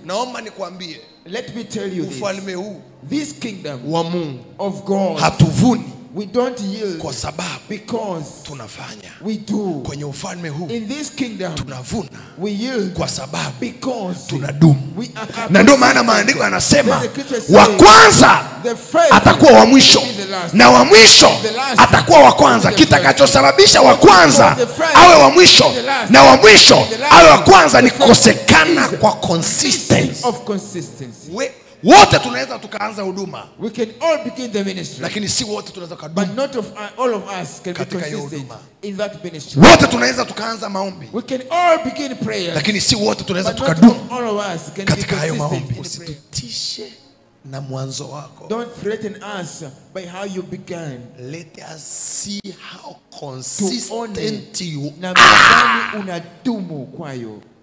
naomba nikwambie Let me tell you this. ufalme huu This kingdom wa mungu of God, hatuvuni we don't yield kwa sababu because tunafanya we do. kwenye ufalme huu In this kingdom, tunavuna we yield kwa sababu because tunadumu we are na ndio maana maandiko yanasema There's a scripture wa saying, kwanza the first atakuwa wa mwisho will be the last. na wa mwisho The last atakuwa wa kwanza will be the first. kitakachosababisha wa kwanza The first awe wa mwisho will be the last. na wa mwisho The last awe wa kwanza ni the first kukosekana is kwa consistency of consistency. We- wote tunaweza tukaanza huduma We can all begin the ministry, lakini si wote tunaweza tukadumu but not of all of us can be Katika hiyo consistent huduma. in that ministry. wote tunaweza tukaanza maombi We can all begin prayer, lakini si wote tunaweza but not tukadumu of all of us can be katika hayo consistent maombi in prayer. usitutishe na mwanzo wako Don't threaten us by how you began. let us see how Tuone consistent you namna gani unadumu kwayo.